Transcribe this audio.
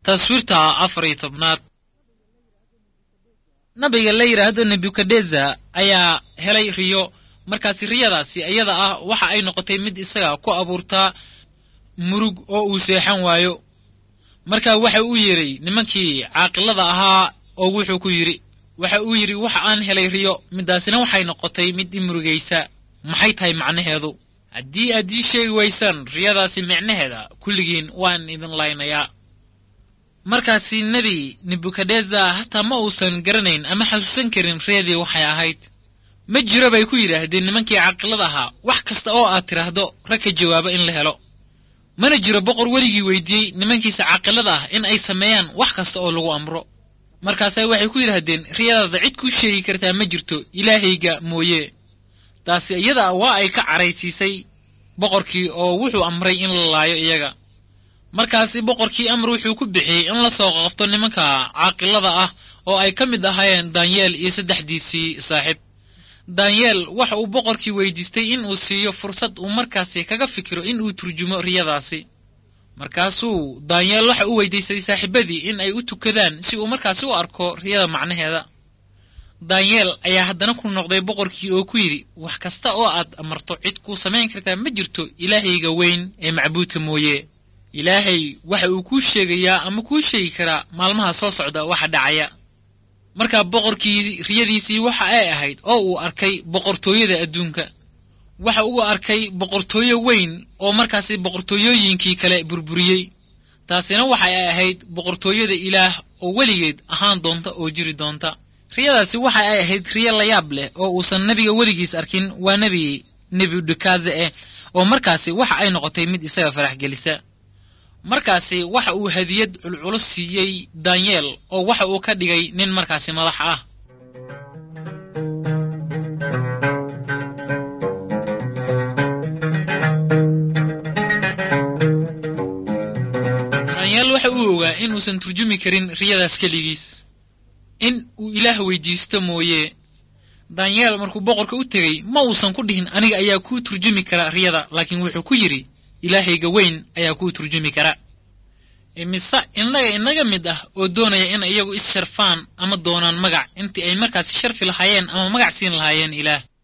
taswiirta afar iyo tobnaad nabiga la yidhaahdo nebukadeza ayaa helay riyo markaasi riyadaasi iyada ah waxa ay noqotay mid isaga ku abuurtaa murug oo uu seexan waayo marka waxa uu yidhi nimankii caaqilada ahaa oo wuxuu ku yidhi waxa uu yidhi waxa aan helay riyo midaasina waxay noqotay mid i murugaysa maxay tahay macnaheedu haddii aad ii sheegi waysaan riyadaasi micnaheeda kulligiin waan idin laynayaa markaasi nebi nebukadeza hataa ma uusan garanayn ama xasuusan karin riyadii waxay ahayd ma jiro bay ku yidhaahdeen nimankii caqilada ahaa wax kasta oo aad tidhaahdo rag ka jawaabo in la helo mana jiro boqor weligii weydiiyey nimankiisa caaqilada ah in ay sameeyaan wax kasta oo lagu amro markaasa waxay ku yidhaahdeen riyadaada cid kuu sheegi kartaa ma jirto ilaahayga mooye taasi iyada waa ay ka caraysiisay boqorkii oo wuxuu amray in la laayo iyaga markaasi boqorkii amar wuxuu ku bixiyey in la soo qabto nimanka caaqilada ah oo ay ka mid ahaayeen danyeel iyo saddexdiisii saaxiib danyeel waxa uu boqorkii weydiistay in uu siiyo fursad uu markaasi kaga fikiro in uu turjumo riyadaasi markaasuu danyeel waxa uu weydiistay saaxiibadii in ay u tukadaan si uu markaasi u arko riyada macnaheeda danyeel ayaa haddana ku noqday boqorkii oo ku yidhi wax kasta oo aad amarto cid kuu samayn kartaa ma jirto ilaahayga weyn ee macbuudka mooye ilaahay waxa uu kuu sheegayaa ama kuu sheegi karaa maalmaha soo socda waxa dhacaya markaa boqorkii riyadiisii waxa ay ahayd oo uu arkay boqortooyada adduunka waxa uu arkay boqortooyo weyn oo markaasi boqortooyooyinkii kale burburiyey taasina waxa ay ahayd boqortooyada ilaah oo weligeed ahaan doonta oo jiri doonta riyadaasi waxa ay ahayd riyo layaab leh oo uusan nebiga weligiis arkin waa nebi nebudekaze eh oo markaasi waxa ay noqotay mid isaga farax gelisa markaasi waxa uu hadiyad culculus siiyey danyeel oo waxa uu ka dhigay nin markaasi madax ah danyeel waxa uu ogaa inuusan turjumi karin riyadaas keligiis in uu ilaah weydiisto mooye danyeel markuu boqorka u tegey ma uusan ku dhihin aniga ayaa kuu turjumi kara riyada laakiin wuxuu ku yidhi ilaahayga weyn ayaa kuu turjumi kara imise innaga inaga mid ah oo doonaya in iyagu is sharfaan ama doonaan magac intii ay markaasi sharfi lahaayeen ama magac siin lahaayeen ilaah